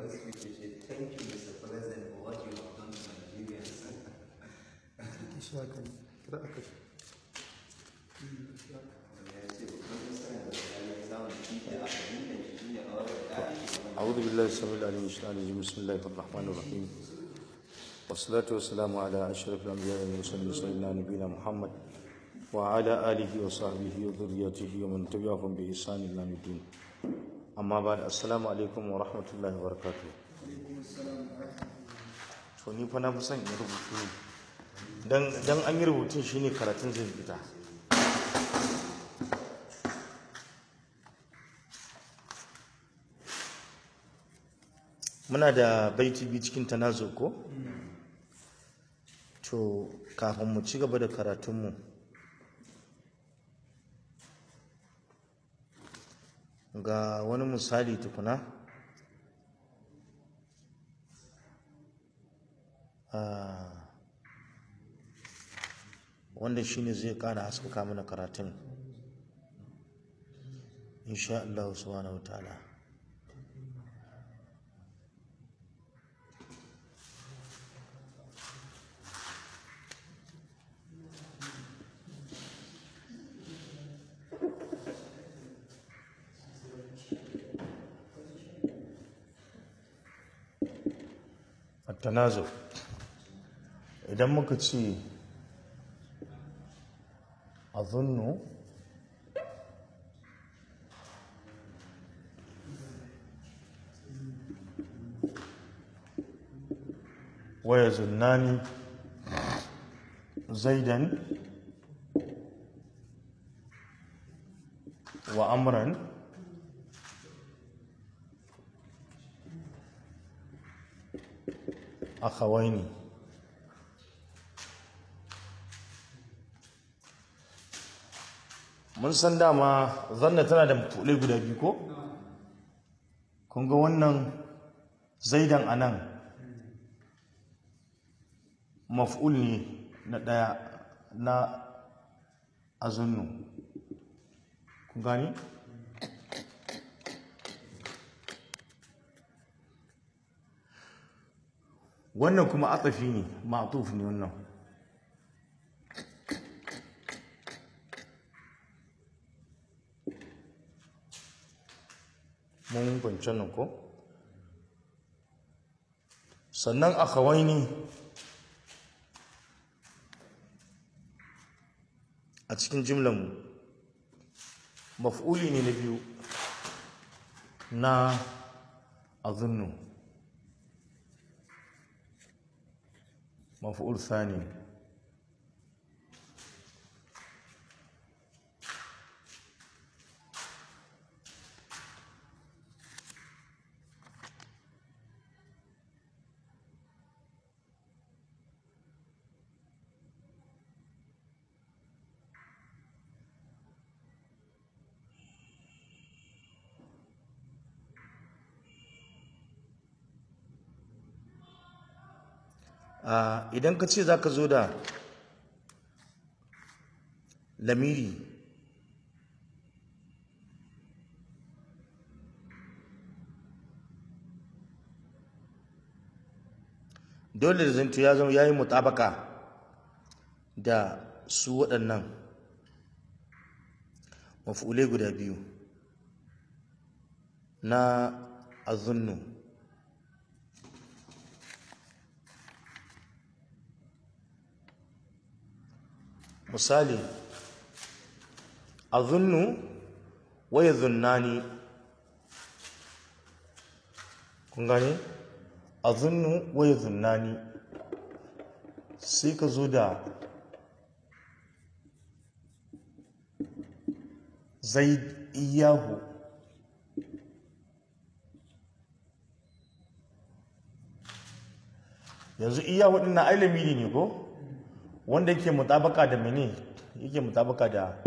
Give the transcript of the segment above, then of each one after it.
first week you say thank you Mr. President for what you have done to Nigerians. ishaka kira aka Ya ce babban nasarar da ya yi samun shi ne a fahimtar shi shi ne a wata daɗi shi ne أعوذ بالله السميع العليم من الشيطان الرجيم بسم الله الرحمن الرحيم والصلاة والسلام على أشرف الأنبياء والمرسلين سيدنا نبينا محمد وعلى آله وصحبه وذريته ومن تبعهم بإحسان إلى يوم الدين أما بعد السلام عليكم ورحمة الله وبركاته to ni fa na fi son in rubutu ne dan dan an yi rubutun shine karatun zai fita muna da baiti biyu cikin tanazo ko to kafin mu ci gaba da karatunmu ga wani misali tukuna Ah, wanda shine zai kara haskaka mana karatun insha Allah subhanahu wa ta'ala التنازع idan muka ce azunnu waya zunnani zaidan wa amran akhawaini mun san dama zanna tana da mafulai guda biyu ko kun ga wannan zaidan anan maf'ul ne na daya na azunnu kun gani wannan kuma atafi ne ma'tuf ne wannan mun kwanci nan ko sannan akhawaini a cikin jimlan maf'uli ne na biyu na azunnu مفعول ثاني Ah, idan ka ce za ka zo da lamiri dole da zanto ya zama ya yi mutabaka da su waɗannan mafulai guda biyu na azunnu misali azunnu wa yadhunnani kun gane azunnu wa yadhunnani sai ka zo da zaid iyahu yanzu iyahu din na ailamiri ne ko wanda yake mutabaka da mene yake mutabaka da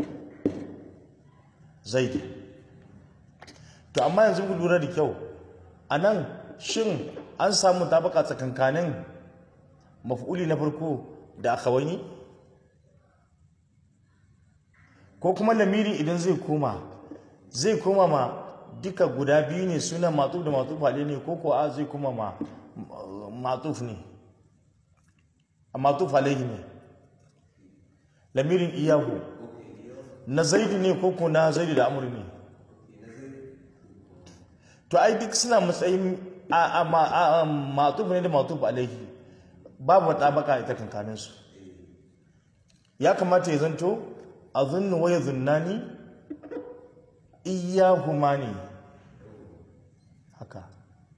zaid to amma yanzu ku lura da kyau a nan shin an samu mutabaka tsakankanin maf'uli na farko da akhawani ko kuma lamiri idan zai koma zai koma ma duka guda biyu ne suna matuf da matuf alai ne ko ko a zai kuma ma matuf ne a matuf alaihi ne lamirin iyahu na zaidu ne ko ko na zaidu da amur ne to ai duk suna matsayin a a matuf ne da matuf alaihi babu wata baka ita kankaninsu ya kamata ya zanto a zunnu wa ya zunnani iyahuma ne haka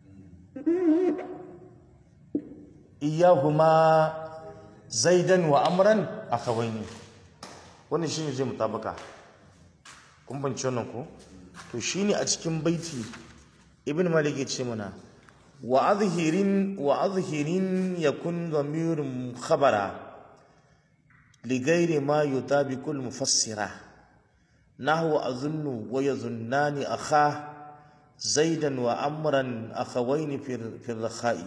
iyahuma zaidan wa amran akhawaini wannan shine zai mutabaka kun bance wannan ko to shine a cikin baiti ibn malik ya ce mana wa azhirin wa azhirin yakun dhamirun khabara لغير ما يطابق المفسرة نحو أظن ويظنان أخاه زيدا وأمرا أخوين في في الرخاء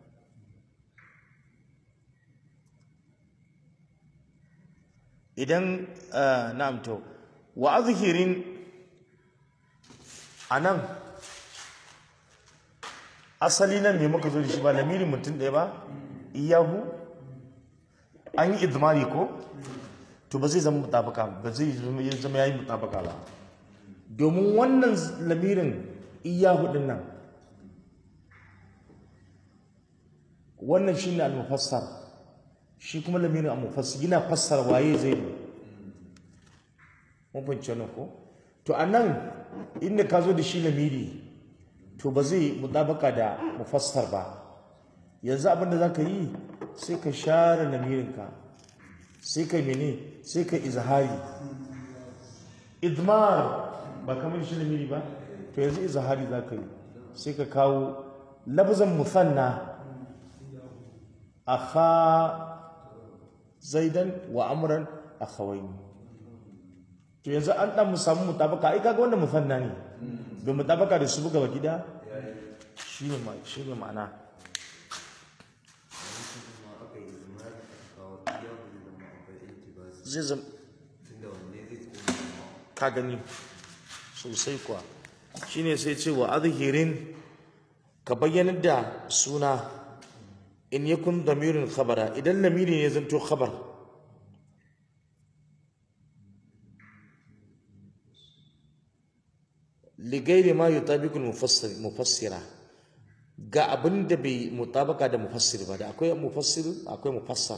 idan na'am to wa azhirin anan asali nan me muka zo da shi ba lamirin mutum ɗaya ba iyahu an yi idmari ko to ba zai zama mutabaka ba zai zama yayi mutabaka ba domin wannan lamirin iyahu din nan wannan shine al-mufassar shi kuma lamirin al-mufassir yana fassara waye zai yi mun fahimci wannan ko to anan inda ka zo da shi lamiri to ba zai mutabaka da mufassar ba yanzu abin da zaka yi sai ka share lamirinka sai ka mene sai ka izhari idmar ba kamar shi lamiri ba to yanzu izhari za ka yi sai ka kawo lafzan musanna akha zaidan wa amran akhawaini to yanzu an dan mu samu mutabaka ai kaga wannan musanna ne bai mutabaka da su buga baki da shine ma shine ma'ana zai zama ka gani sosai kuwa shine sai ce wa azhirin ka bayyanar da suna in yakun damirin khabara idan lamiri ne zanto khabar ligairi ma yutabiqu mufassira ga abin da bai mutabaka da mufassir ba da akwai mufassir akwai mufassar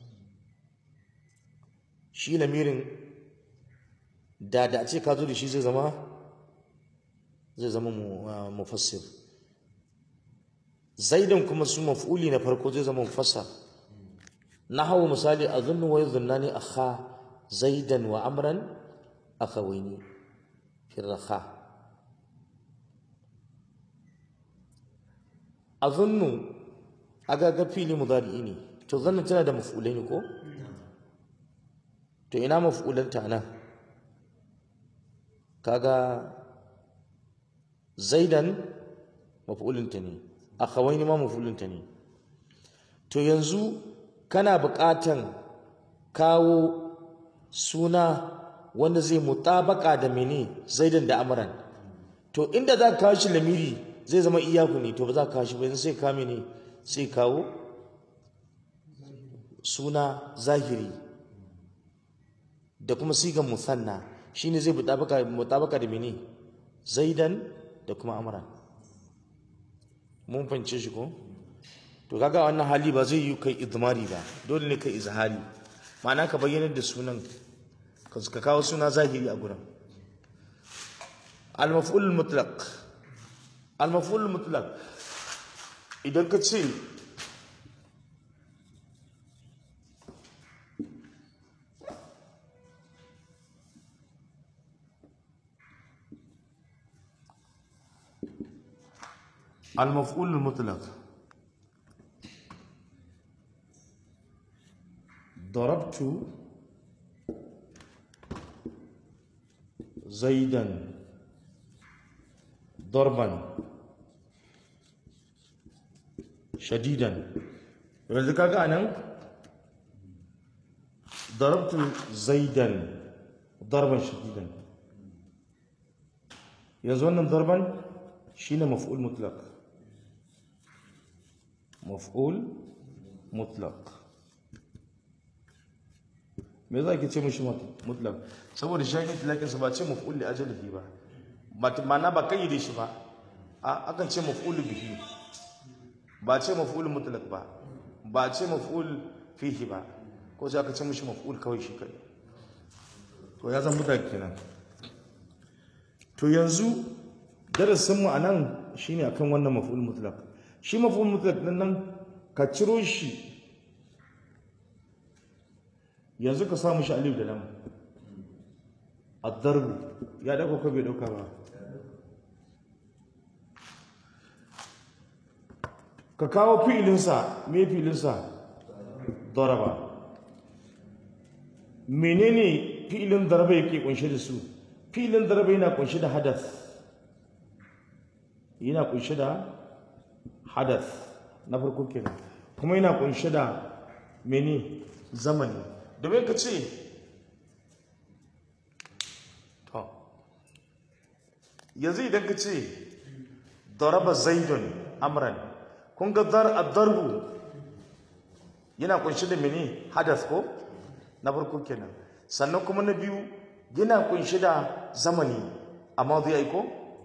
shi lamirin da da a ce ka zo da shi zai zama zai zama mufassir zaidan kuma su maf'uli na farko zai zama mufassar na hawa misali a zunnu wa yuzunnani akha zaidan wa amran akhawaini fi rakha azunnu aga ga fili mudari ne to zanna tana da maf'ulai ne ko to ina maf'ulanta nan kaga zaidan maf'ulinta ne akhawaini ma maf'ulinta ne to yanzu kana buƙatan kawo suna wanda zai mutabaka da mene zaidan da amran to inda za ka kawo shi lamiri zai zama iyaku ne to ba za ka kawo shi ba sai ka mene sai kawo suna zahiri da kuma sigan musanna shine zai mutabaka mutabaka da mene zaidan da kuma amran mun fahimce shi ko to kaga wannan hali ba zai yi kai idmari ba dole ne kai izhari ma'ana ka bayyana da sunan ka kawo suna zahiri a gurin al-maf'ul mutlaq al-maf'ul mutlaq idan ka ce المفعول المطلق ضربت زيدا ضربا شديدا yanzu kaga anan ضربت زيدا ضربا شديدا yanzu wannan darban shine maf'ul mutlaq maf'ul mutlaq me za ki ce mishi mutlaq saboda shi ne tilakin sa ba ce maf'ul li ajalihi ba ba ma'ana ba kayyade shi ba a akan ce maf'ul bihi ba ce maf'ul mutlaq ba ba ce maf'ul fihi ba ko sai aka ce mishi maf'ul kawai shi kai to ya zan mutlaq kenan to yanzu darasin mu anan shine akan wannan maf'ul mutlaq shi maf'ul mutlaq din nan ka ciro shi yanzu ka samu shi alif da lam ad-darbu ya dauka ko bai dauka ba ka kawo fi'ilinsa me fi'ilinsa daraba menene fi'ilin daraba yake kunshe da su fi'ilin daraba yana kunshe da hadath yana kunshe da hadath na farko kenan kuma yana kunshe da mene zamani domin ka ce to yanzu idan ka ce daraba zaidun amran kun ga dar ad-darbu yana kunshi da mene hadas ko na farko kenan sannan kuma na biyu yana kunshi da zamani amma zai aiko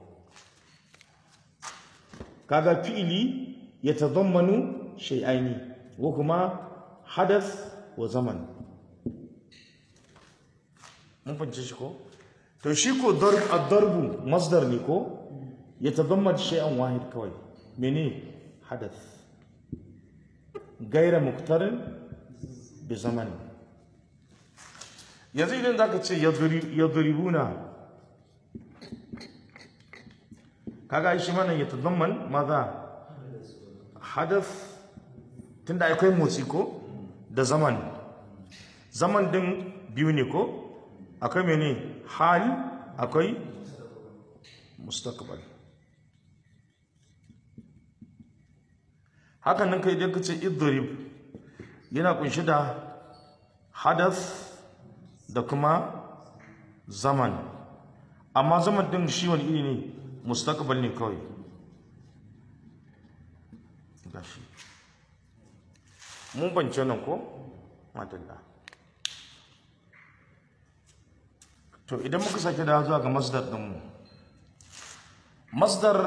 kaga fi'ili ya tazammanu shay'aini wa kuma hadas wa zaman mun fahimci shi ko to shi ko darb ad-darbu masdar ne ko ya tazamman shay'an wahid kawai mene حدث غير مقترن بزمن yanzu idan zaka ce yadribuna kaga shi mana ya tadamman maza hadath tunda akwai motsi ko da zaman zaman din biyu ne ko akwai mene hal akwai mustaqbal hakan nan kai idan ka ce idrib yana kunshi da hadath da kuma zaman amma zaman din shi wani iri ne mustaqbal ne kawai gashi mun bance nan ko madalla to idan muka sake da zuwa ga masdar dinmu masdar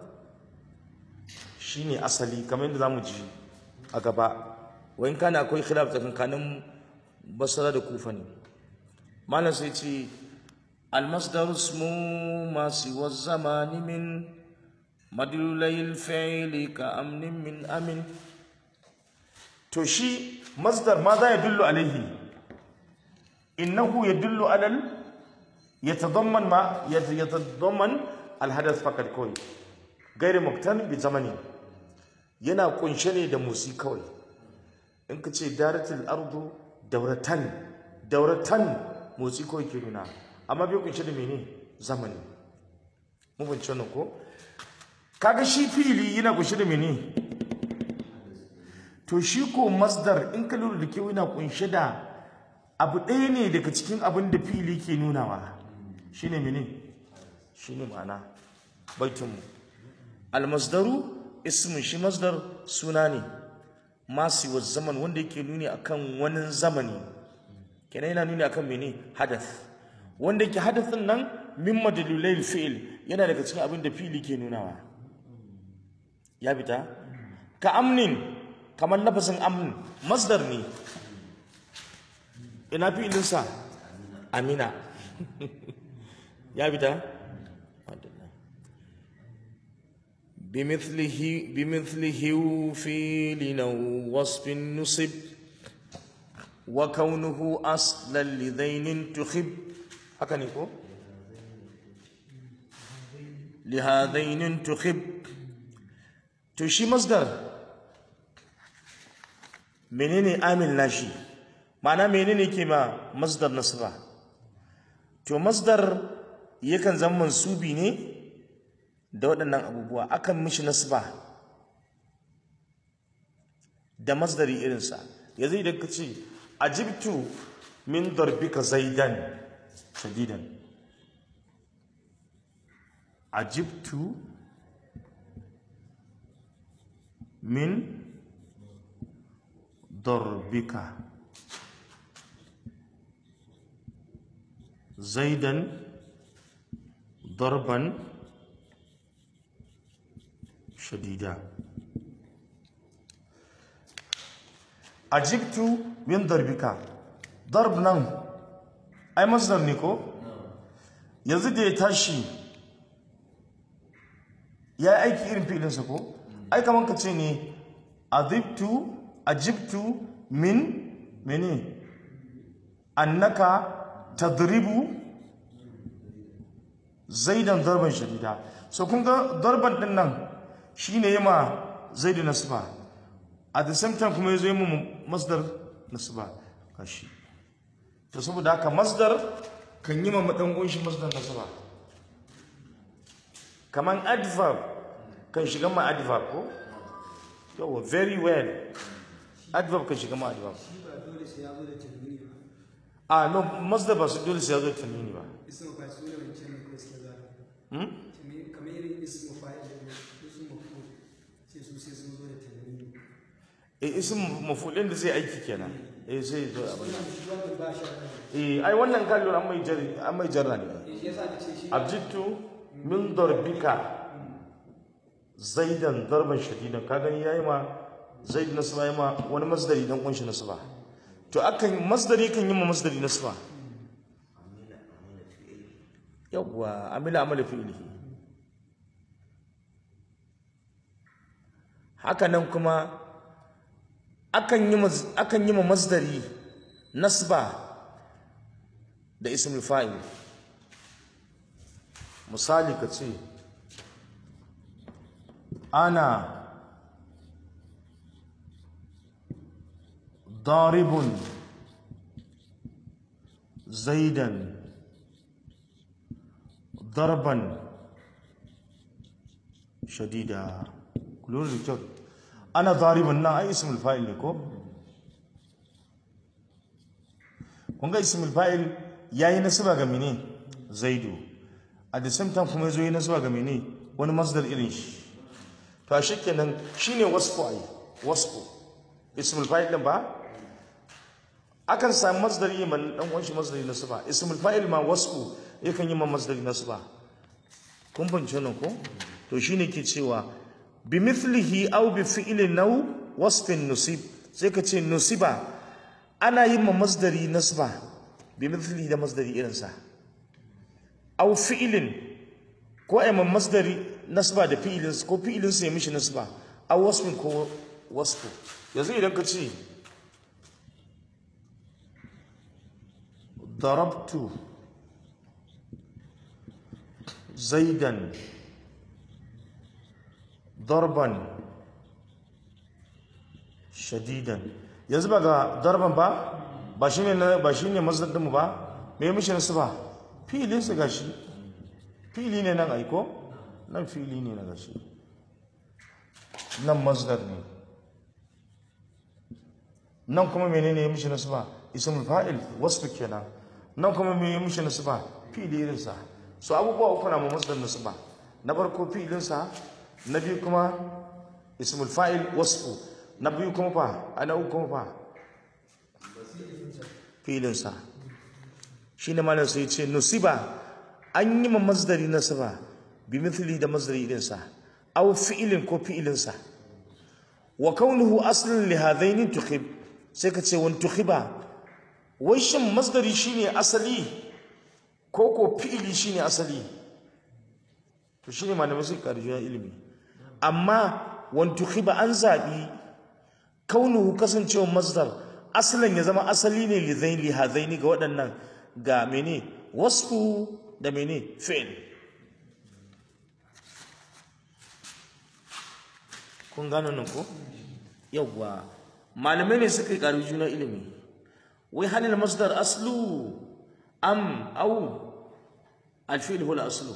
shine asali kamar yadda zamu ji a gaba wayin kana akwai khilaf tsakankanin basra da kufa ne malam sai ce المصدر اسم ما سوى الزمان من مدلولي الفعل كأمن من أمن to shi masdar ma za ya dullu alaihi innahu yadullu alal yatadamman ma yatadamman alhadath faqat kawai gairi muktan bi zamani yana kunshe ne da musi kawai in ka ce daratul ardu dauratan dauratan motsi kawai ke nuna amma bai kunshe da mene zamani mun fahimci wannan ko kaga shi fili yana kunshe da mene to shi ko masdar in ka lura da kyau yana kunshe da abu ɗaya ne daga cikin abin da fili ke nunawa shine mene shine ma'ana baitinmu almasdaru ismin shi masdar suna ne masu wa zaman wanda yake nuni akan wani zamani kenan yana nuni akan mene hadath wanda yake hadathin nan min madalilai fi'il yana daga cikin abin da fi'ili ke nunawa ya fita ka amnin kamar lafazin amn masdar ne ina fi'ilinsa amina ya fita بمثله بمثله فيل أو وصف نصب وكونه أصلا لذين تخب هكذا يقول لهذين تخب تشي مصدر menene amil nashi ma'ana menene ke ma masdar nasba to masdar yakan zama mansubi ne da waɗannan abubuwa akan mishi nasba da masdari irinsa yanzu idan ka ce ajibtu min darbika zaidan shadidan ajibtu min darbika zaidan darban shadida ajibtu min darbika darb nan ai masdar ne ko yanzu da ya tashi ya yi aiki irin fi'ilinsa ko ai kaman ka ce ne adibtu ajibtu min mene annaka tadribu zaidan darban shadida so kun ga darban din nan shine yema zaidu nasba at the same time kuma yazo yema masdar nasba kashi to saboda haka masdar kan yi ma dan gunshi masdar nasba kaman adverb kan shiga ma adverb ko yawa very well adverb kan shiga ma adverb shi ba dole sai ya zo da tanwini ba ah no masdar ba su dole sai ya zo da tanwini ba ismu fa su ne wancan ne ko suke zara hmm? Tanwini- kamar irin ismu fa'il da ismu maf'ul sai su sai sun zo da tanwini eh isim mafulin da zai aiki kenan eh sai zo abin wannan shi wannan ba shi da eh ai wannan kallon an mai jarri an mai jarra ne shi yasa da ce shi abjittu min darbika zaidan darban shadidan ka gani yayi ma zaid nasba yayi ma wani masdari dan kunshi nasba to akan masdari kan yi ma masdari nasba yawwa amila amala fi'lihi haka nan kuma akan yi mas- akan yi ma masdari nasba da ismul fa'il misali ka ce ana daribun zaidan darban shadida kulun da kyau ana daribun nan ai ismul fa'il ne ko kun ga ismul fa'il yayi nasaba ga mene zaidu at the same time kuma yazo yi nasaba ga mene wani masdar irin shi to a kenan shine wasfu ai wasfu ismul fa'il din ba akan samu masdari yi man dan uwan shi masdari nasaba ismul fa'il ma wasfu yakan yi ma masdari nasaba kun fahimci wannan ko to shine ke cewa bi mithlihi aw bi fi'lin naw wasfin nusib sai ka ce nusiba ana yin ma masdari nasba bi mithlihi da masdari irinsa aw fi'lin ko ai ma masdari nasba da fi'ilin ko fi'ilin sa ya mishi nasba aw wasfin ko wasfu yanzu idan ka ce darabtu zaidan darban shadidan yanzu ba ga darban ba ba shi ne ba shi ne masdar ba me ya mishi nasu ba filin su gashi fili ne nan aiko nan fili ne na gashi nan masdar ne nan kuma menene ya mishi nasu ba ismul fa'il wasfu kenan nan kuma me ya mishi nasu ba fili irinsa so abubuwa uku na mu masdar nasu ba na farko filinsa na biyu kuma ismul fa'il wasfu na biyu kuma fa a na uku kuma fa filinsa shi ne malam sai ce nusiba an yi ma masdari nasaba bi mithli da masdari irinsa aw fi'ilin ko fi'ilinsa wa kaunuhu aslun li hadaini tukhib sai ka ce wani tukhiba wai shin masdari shine asali ko ko fi'ili shine asali to shine malamai suka karjuya ilimi amma wani tukhiba an zaɓi kaunuhu kasancewa masdar asalin ya zama asali ne li zaini li hadaini ga waɗannan ga mene wasfu da mene fi'il kun gano nan ko yawwa malamai ne suka yi ƙaru juna ilimi wai halin masdar aslu am au alfi'il hula aslu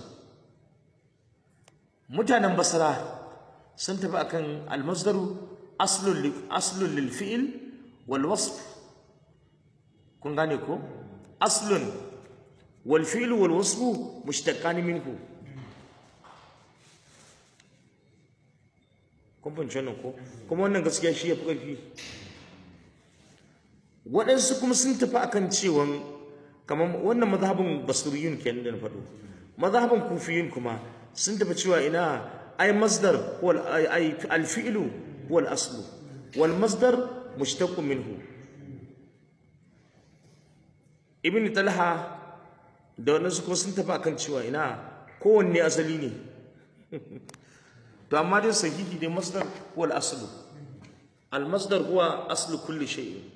mutanen basra sun tafi akan almasdaru aslun li aslun lil fi'il wal wasf kun gane ko aslun wal fi'il wal wasf mushtaqan minhu kun fahimci wannan ko kuma wannan gaskiya shi ya fi ƙarfi waɗansu kuma sun tafi akan cewa kamar wannan mazhabin basiriyun kenan da na faɗo mazhabin kufiyun kuma sun tafi cewa ina ai masdar wal ai alfi'lu wal aslu wal masdar mushtaqun minhu ibn talha da waɗansu kuma sun tafi akan cewa ina kowanne asali ne to amma dai sahihi dai masdar wal aslu al masdar huwa aslu kulli shay'in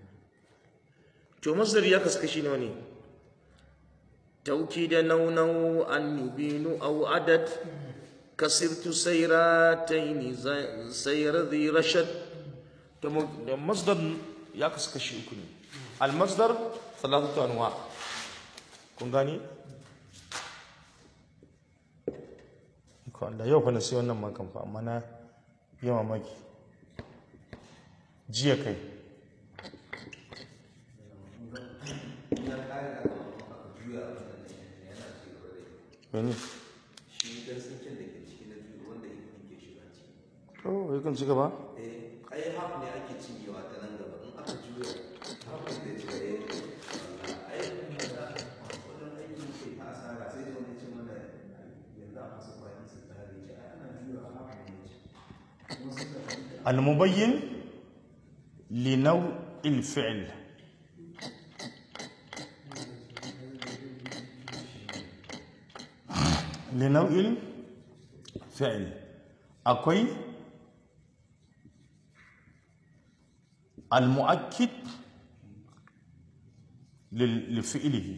to masdar ya kasu kashi nawa ne توكيد نو نو أن يبين أو عدد كسرت سيراتين زي- سير ذي رشد تم- مصدر يقص كشي يكون المصدر ثلاثة أنواع kun gani ko Allah yau fa na sai wannan makan fa amma na yi mamaki jiya kai Wani? shi dan tsinken da ke ciki na biyu wanda ya ke shiga ciki Oh, yakan ci gaba? eh ai haf ne ake cinyewa ta nan gaba in aka juya haf ne zai shiga ya ai wajen aikin ke ta asara sai da wani cin mana yanzu a masu kwaki su tare ce ai ana juya haf ne ya ci kuma suka fahimta المبين لنوع الفعل لنوع الفعل أكوي المؤكد لل- لفعله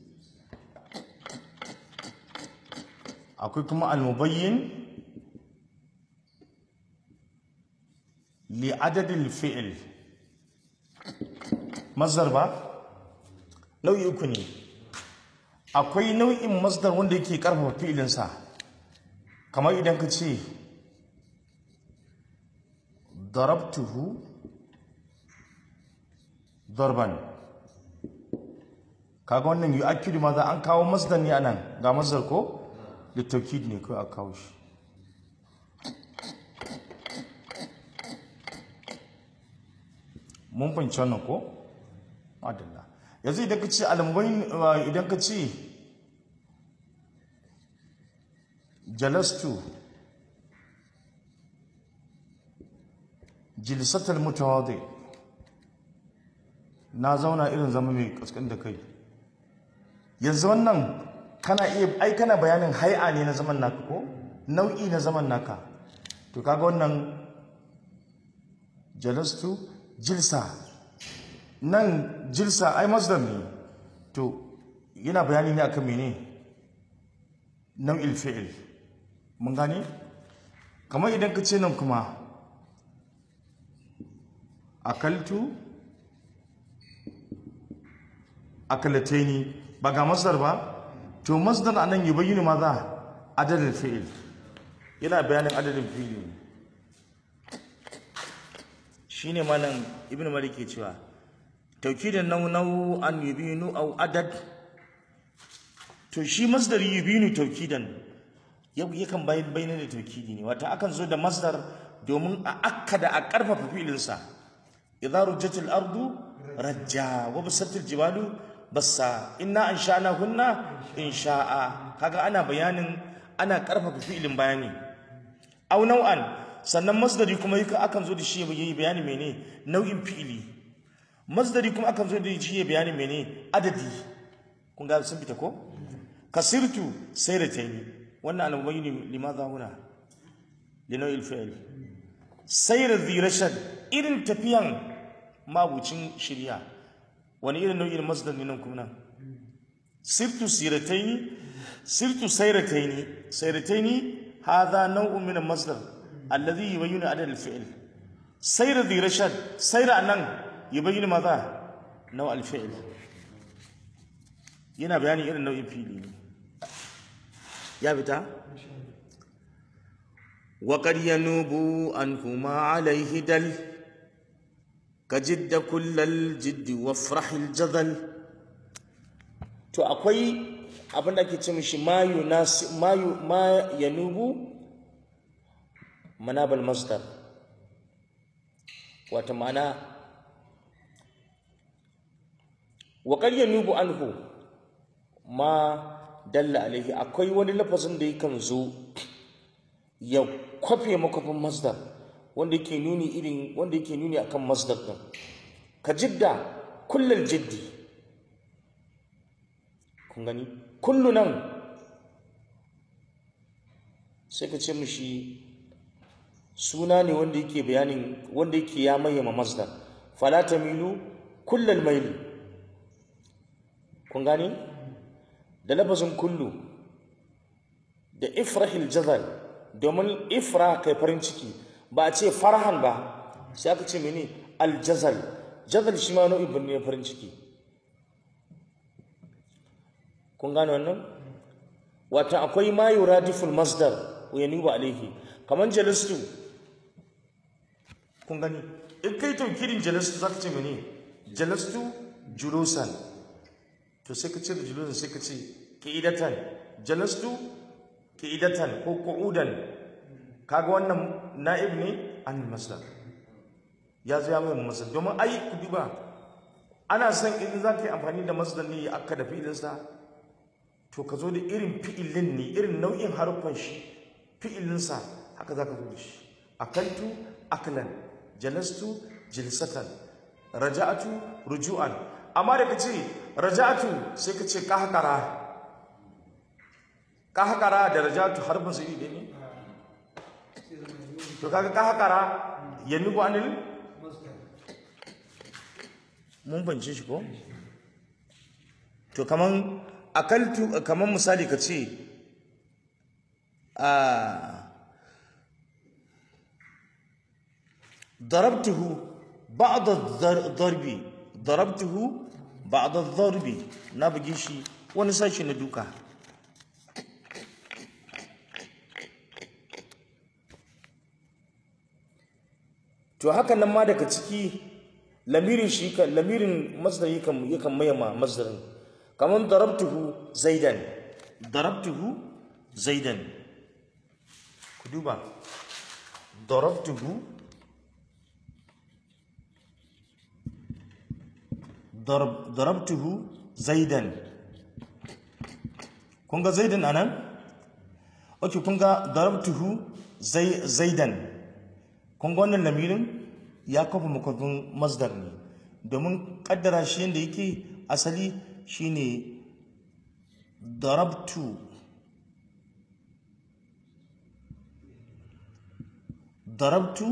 أكوي كما المبين لعدد الفعل مصدر ba nau'i uku ne akwai nau'in masdar wanda yake karfafa fi'ilinsa kamar idan ka ce darabtuhu darban kaga wannan yu'akkidu ma za an kawo masdar ne anan ga masdar ko littaukid ne kawai a kawo shi mun fahimci wannan ko madalla yanzu idan ka ce almubayin idan ka ce jalastu jilsatal mutawadi na zauna irin zama mai kaskan da kai yanzu wannan kana iya ai kana bayanin hai'a ne na zaman naka ko nau'i na zaman naka to kaga wannan jalastu jilsa nan jilsa ai masdar ne to yana bayani ne akan mene nau'il fi'il mun gane kamar idan ka ce nan kuma akaltu akalataini ba ga masdar ba to masdar anan yubayyinu maza adadin fi'il yana bayanin adadin fi'il ne shine malam ibnu malik ke cewa tawkidan nau nau an yubinu aw adad to shi masdar yubinu tawkidan yau yakan bayan bayyana da tawkidi ne wata akan zo da masdar domin a akkada a karfafa fi'ilin sa idza rujjatil ardu rajja wa basatil jibalu bassa inna ansha'na hunna insha'a kaga ana bayanin ana karfafa fi'ilin bayani aw nau'an sannan masdari kuma yaka akan zo da shi ya yi bayani mene nau'in fi'ili masdari kuma akan zo da shi ya bayani mene adadi kun ga sun fita ko kasirtu sayrataini wannan al-mubayyin limadha huna li nau'il fi'il sayr dhi rashad irin tafiyan mabucin shirya wani irin nau'in masdar ne nan kuma nan sirtu sirataini sirtu sayrataini sayrataini hadha naw'un min al-masdar الذي يبين عدد الفعل سير ذي رشد سير أنن يبين ماذا نوع الفعل yana bayani irin nau'in fili ne ya fita wa qad yanubu anhuma alayhi dal ka jidda kullal jiddi wa frahil jadal to akwai abin da ake ce mishi ma yunasi ma yu- ma yanubu manabal masdar wata ma'ana wa qad yanubu anhu ma dalla alaihi akwai wani lafazin da yakan zo ya kwafe makwafin masdar wanda yake nuni irin wanda yake nuni akan masdar din ka jidda kullal jiddi kun gani kullu nan sai ka ce mishi suna ne wanda yake bayanin wanda yake ya mayyama masdar fala tamilu kullal maili kun gani da lafazin kullu da ifrahil jazal domin ifra kai farin ciki ba a ce farhan ba sai aka ce mene aljazal jazal shi ma nau'in ne farin ciki kun gane wannan wata akwai ma yuradiful masdar wa yanubu alaihi kaman jalastu kun gani in kai taukirin jalastu zaka ce mene jalastu julusan to sai ka ce da julusan sai ka ce qidatan jalastu qidatan ko qu'udan kaga wannan na'ib ne an masdar ya zo ya mai masdar domin ai ku duba ana son idan za ka yi amfani da masdar ne aka da fi'ilinsa to ka zo da irin fi'ilin ne irin nau'in haruffan shi fi'ilinsa haka za ka zo da shi akaltu aklan jalastu jilsatan raja'atu ruju'an amma da ka ce raja'atu sai ka ce kahkara kahkara da raja'atu har ba su yi ne to kaga kahkara ya nubu anil mun bance shi ko to kaman akaltu kaman misali ka ce a ضربته بعض الضرب ضربته بعض الضرب na bugi shi wani sashi na duka to haka nan ma daga ciki lamirin shi kan lamirin masdar yakan yakan mayama masdarin kaman darabtuhu zaidan darabtuhu zaidan ku duba darabtuhu darab darabtuhu zaidan kun ga zaidan anan okay kun ga darabtuhu zai zaidan kun ga wannan lamirin ya kafa makwafin masdar ne domin kaddara shi yadda yake asali shine darabtu darabtu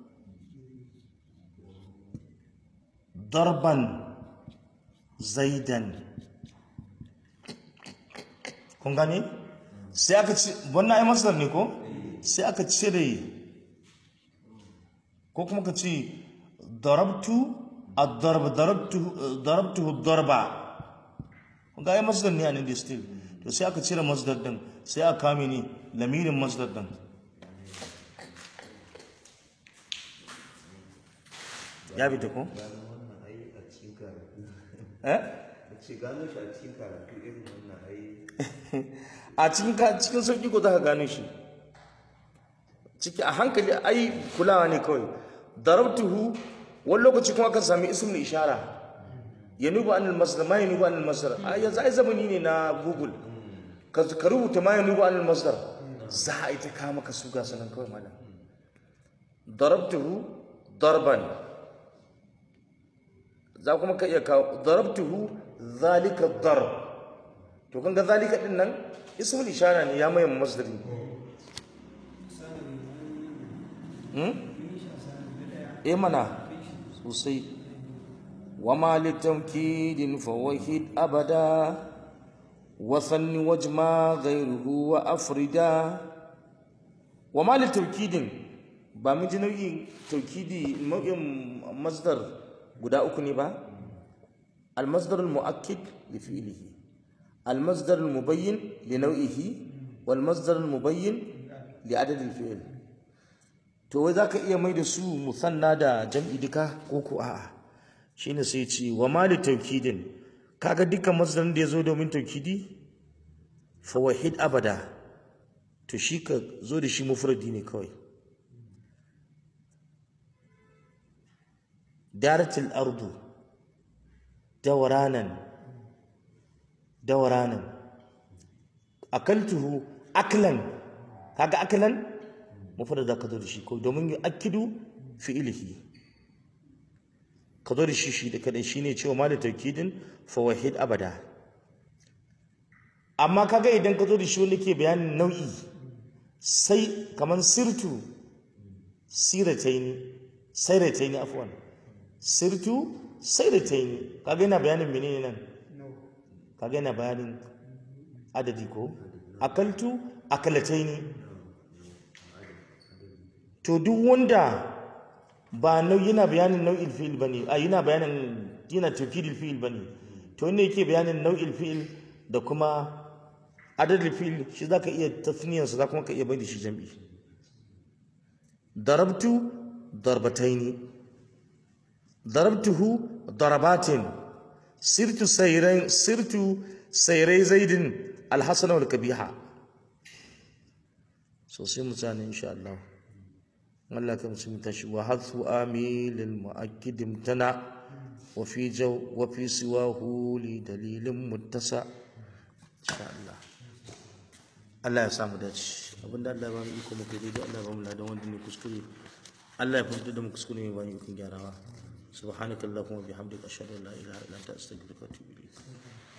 darban zaidan kun gane sai aka ci wannan ai masdar ne ko sai aka cire ko kuma ka ce darabtu ad-darb darabtuhu darabtuhu ad-darba ga ai masdar ne a nan da still to sai aka cire masdar din sai aka kame ni lamirin masdar din ya bi ta ko gano wannan ai a cikin karatu eh a ce gano shi a cikin karatu irin wannan ai a cikin ka- cikin sauki ko za ka gano shi ciki a hankali ai kulawa ne kawai darabtuhu wani lokaci kuma kan sami ismul ishara ya nuba anil masdar ma ya nuba anil masdar a yanzu ai zamani ne na google ka ka rubuta ma ya nuba anil masdar za a yi ta kama ka su gasa nan kawai malam darabtuhu darban za kuma ka iya kawo darabtuhu zalika darb to kan ga zalika din nan ismul ishara ne ya maye masdari hmm eh mana sosai wama litamkidin fawahid abada wasanni wajma ghayruhu wa afrida wama litamkidin ba mun ji nau'in taukidi nau'in masdar guda uku ne ba المصدر المؤكد لفعله المصدر المبين لنوعه والمصدر المبين لعدد الفعل to wai zaka iya mai da su musanna da jam'i duka ko ko a'a shine sai ce wa mali tawkidin kaga dukkan masdarin da yazo domin tawkidi fa wahid abada to shi ka zo da shi mufradi ne kawai daratil ardu dawranan dawranan akaltuhu aklan kaga aklan mufrad da ka zo da shi ko domin yi akidu fi'ilihi ka zo da shi shi da kadai shine cewa ma da taukidin fawahid abada amma kaga idan ka zo da shi wanda ke bayanin nau'i sai kaman sirtu sirataini sairataini afwan sirtu sairataini kaga yana bayanin menene nan no kaga yana bayanin adadi ko akaltu akalataini to duk wanda ba nau yana bayanin nau'il fi'il bane a yana bayanin yana tawkidil fi'il bane to inda yake bayanin nau'il fi'il da kuma adadin fi'il shi zaka iya tasniyan sa kuma ka iya bai da shi jam'i darabtu darbataini darabtuhu darabatin sirtu sayran sirtu sayrai zaidin alhasan wal kabiha so sai mu tsaya ne insha Allah Allah kan sun tashi wa hadfu amilil mu'akkid imtana wa fi jaw wa fi siwahu li dalilin muttasa insha Allah Allah ya samu dace abinda Allah ya ba mu iko mu kai daidai Allah ya ba mu ladan wanda ne kuskure Allah ya fahimta da mu kuskure mai bani ikon gyarawa subhanakallahumma bihamdika ashhadu an la ilaha illa anta astaghfiruka wa atubu ilayk